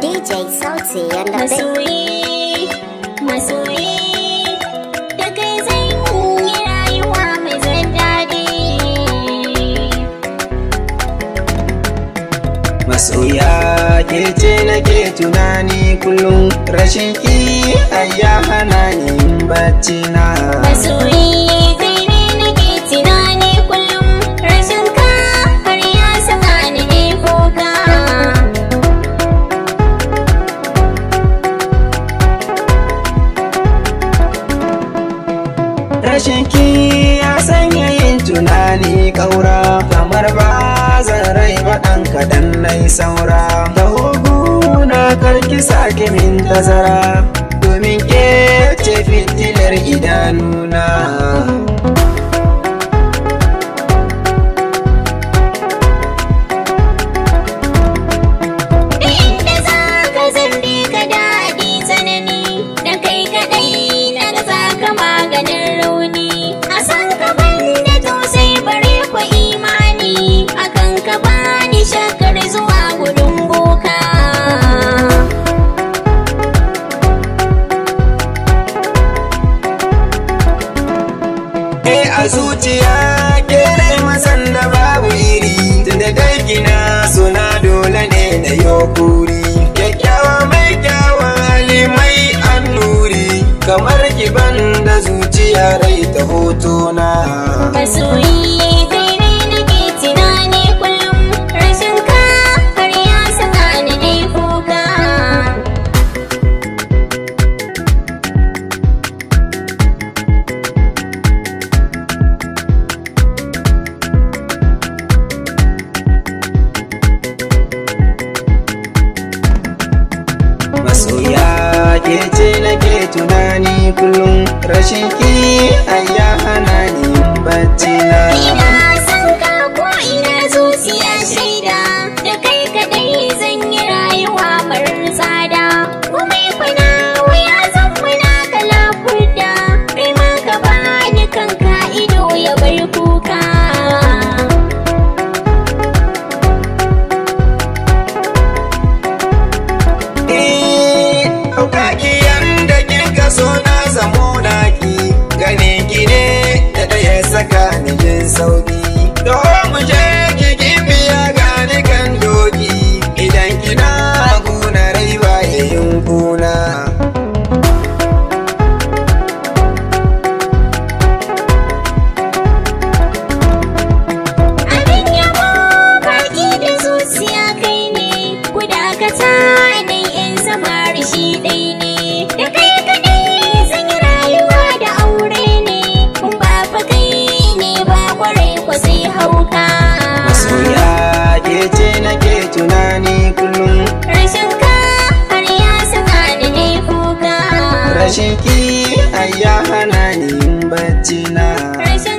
DJ Sauti and the big masoyi masoyi da kai zan yi rayuwa mai zan daɗi Masoya ke ce nake tunani kullum rashin ki ayya hana ni yin bacci na. masoyi kai ne nake tunani kullum rashin ka har ya saka ni ne kuka Rashin ki ya sanya yin tunani kaura kamar ba zan rai ba ɗan kaɗan nai saura. Da hugu na karki sake min tazara domin ke ce fitilar idanuna. da inda za ka zambe ka daɗi tsanani da kai kaɗai na ga za ka maganin rauni a san ka da tausai bare kwa imani akan ka bani shakar zuwa gudun boka Eh a zuciya ke dai masan da babu iri tunda dai gina suna dole ne na yokuri kyakkyawa mai kyawan hali mai annuri kamar kiban da zuciya rai ta hotona masoyi kai ne nake tunani kullum rashin ka har ya saka ni dai kuka masoya ke ce nake tunani kullum rashin ki ayya hana ni yin bacci na Ina son ka ko ina zuciya shaida da kai kadai zan yi rayuwa marar tsada kuma kuna wuya zan muna kala furda kai ma ka bani kanka ido ya bar kuka Eh, ɗaukaki yanda kika so na zamo naki ganin ki ne da ɗaya saka ni jin sauki to mu je ki biya gani kan doki idan kina kuna rai ba yin kuna abin yabo baki da zuciya kai ne kudakata da yan samari shi ɗai ne da kai kadai zan yi rayuwa da aure ne kun ba fa kai ne ba kwarai ko sai hauka masoya ke ce nake tunani kullum rashin ka har ya saka ni ne kuka rashin ki ayya hana ni yin bacci na rashin